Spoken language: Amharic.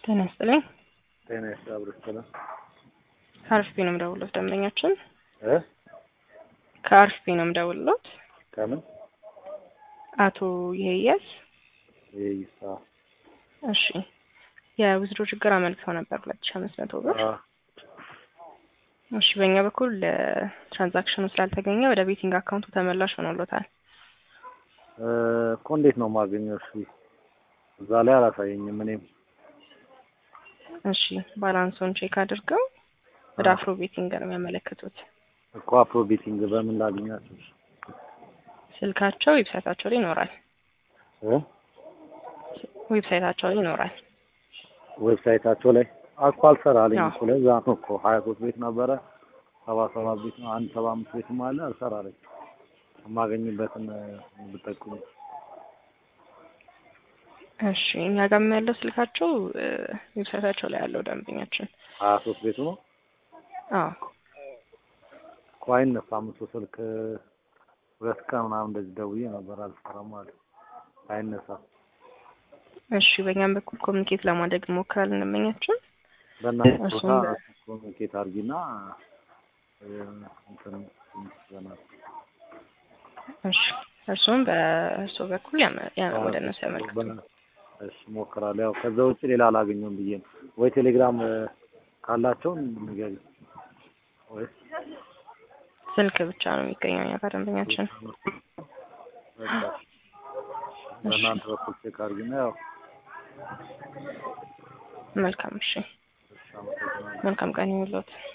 ጤና ይስጥልኝ። ጤና ይስጥልኝ አብሮ ይስጥልኝ። ከአርፍቢ ነው የምደውልሎት ደንበኛችን እ ከአርፍቢ ነው የምደውልሎት ከምን አቶ ይሄያስ ይይሳ እሺ የውዝድሮ ችግር አመልክተው ነበር ሁለት ሺ አምስት መቶ ብር አ እሺ በእኛ በኩል ትራንዛክሽኑ ስላልተገኘ ወደ ቤቲንግ አካውንቱ ተመላሽ ሆኖሎታል እ እኮ እንዴት ነው የማገኘው? እሺ እዛ ላይ አላሳየኝም። እኔም እሺ ባላንሱን ቼክ አድርገው ወደ አ አፍሮ ቤቲንግ ነው የሚያመለክቱት እኮ አፕሮ ቤቲንግ በምን ላገኛቸው? ስልካቸው ዌብሳይታቸው ላይ ይኖራል እ ዌብሳይታቸው ላይ ይኖራል ዌብሳይታቸው ላይ እኮ አልሰራልኝ አዎ እኮ ለዛ ነው እኮ ሀያ ሶስት ቤት ነበረ ሰባ ሰባት ቤት ነው አንድ ሰባ አምስት ቤትም አለ አልሰራልኝ የማገኝበትን ብጠቁሙ እሺ እኛ ጋርም ያለው ስልካቸው እ ዌብሳይታቸው ላይ ያለው ደንበኛችን ሀያ ሶስት ቤቱ ነው አዎ እኮ አይነሳም እሱ ስልክ ሁለት ቀን ምናምን እንደዚህ ደውዬ ነበር አልሰራም አለ አይነሳም እሺ በእኛም በኩል ኮሚኒኬት ለማድረግ እንሞክራለን ደንበኛችን በእናንተ ቦታ እሱም በ- ኮሚኒኬት አድርጊና እ እንትን ይዘናል እሺ እርሱም በእርሶ በኩል ያመ- ያ- ወደ እነሱ ያመልክቱ እሺ እሞክራለሁ። ያው ከዛ ውጭ ሌላ አላገኘውም ብዬ ነው። ወይ ቴሌግራም እ ካላቸው ንገሪ ወይ ስልክ ብቻ ነው የሚገኘው እኛ ጋር ደንበኛችን በቃ እሺ በእናንተ በኩል ቼክ አድርጊና ያው መልካም እሺ እሺ አመሰግናለሁ። መልካም ቀን ይሁንልዎት